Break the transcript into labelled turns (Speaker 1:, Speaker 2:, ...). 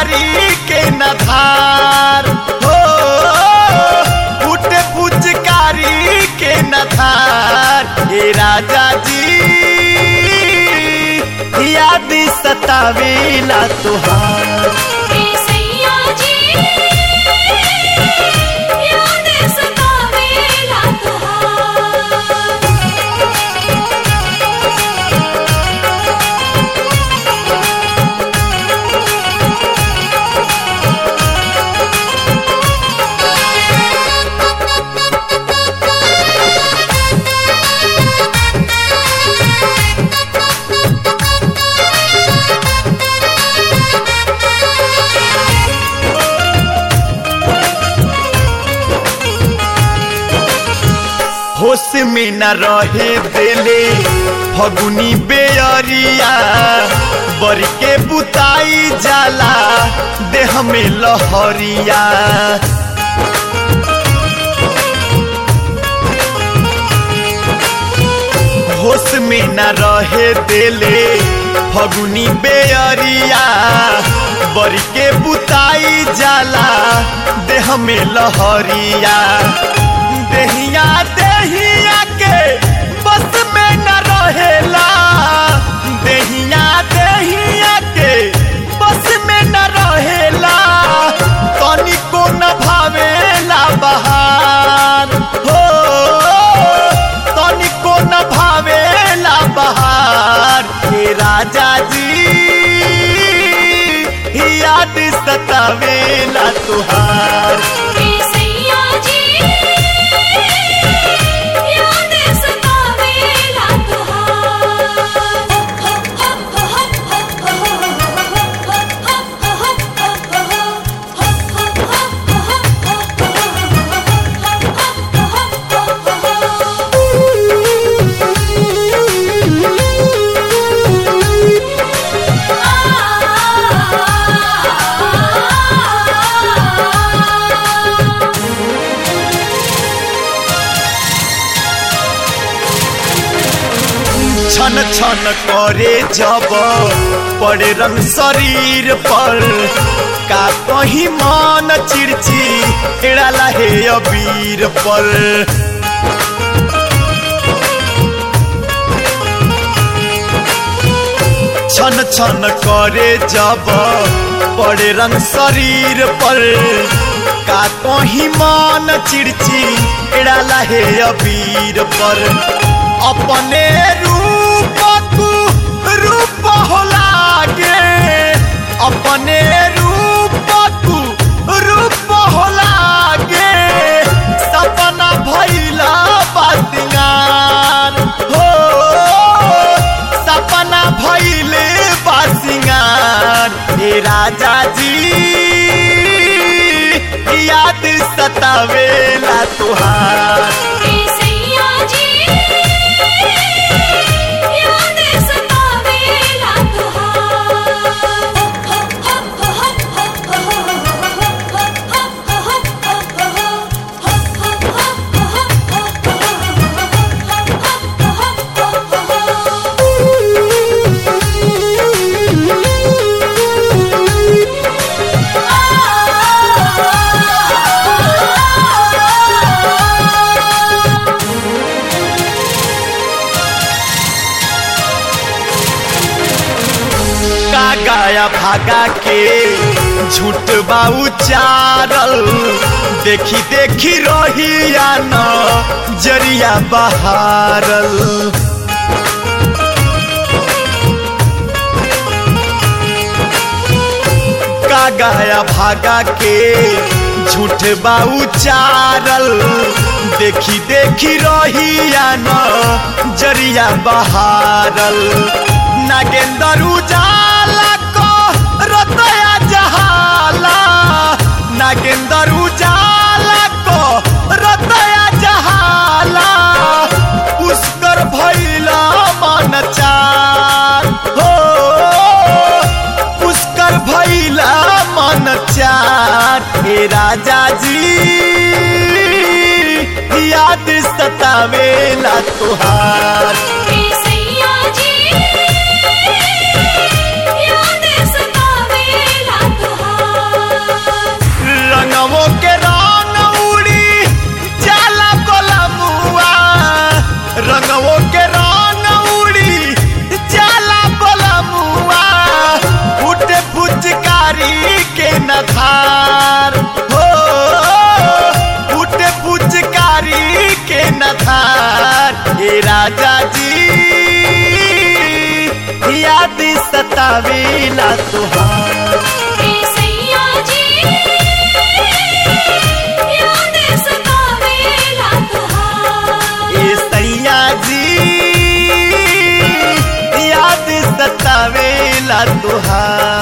Speaker 1: पुचकारी के नधार हो फूटे पुचकारी के नधार हे राजा जी याद सतावेला तुहार
Speaker 2: हे सैया जी याद सतावेला तुहार
Speaker 1: होश में न रहे देले फगुनी बेअरिया बर के बुताई जाला देह में लहरिया होश में न रहे देले फगुनी बेअरिया बर के बुताई जाला देह में लहरिया देहिया देहिया के बस में न रहेला देहिया देहिया के बस में न रहेला तनिको न भावेला बहार हो तनिको न भावेला बहार हे राजा जी याद सतावेला तुहार
Speaker 2: हे सैया जी याद सतावेला
Speaker 1: छन छन करे जब पड़े रंग शरीर पर का कहीं मन चिड़ची एड़ाला हे अबीर पर छन छन करे जब पड़े रंग शरीर पर का कहीं मन चिड़ची एड़ाला हे अबीर पर अपने रूप तू रूप हो लागे अपने रूप तू रूप हो लागे सपना भैला बासिंगार हो सपना भैले बासिंगार हे राजा जी याद सतावेला तुहार
Speaker 2: हे सैया जी याद सतावेला
Speaker 1: का गाया भागा के झूठ बा उचारल देखी देखी रहिया न जरिया बहारल का गाया भागा के झूठ बा उचारल देखी देखी रहिया न जरिया बहारल नागेंद्र उजाला को रतया जहाला नागेंद्र उजाला को रतया जहाला पुष्कर भैला मन चार हो पुष्कर भैला मन चार हे राजा जी याद सतावेला तुहार
Speaker 2: हे सैया जी याद सतावेला तुहार
Speaker 1: याद सतावेला तुहार
Speaker 2: हे सैया जी याद सतावेला तुहार
Speaker 1: ए सैया जी याद सतावेला तुहार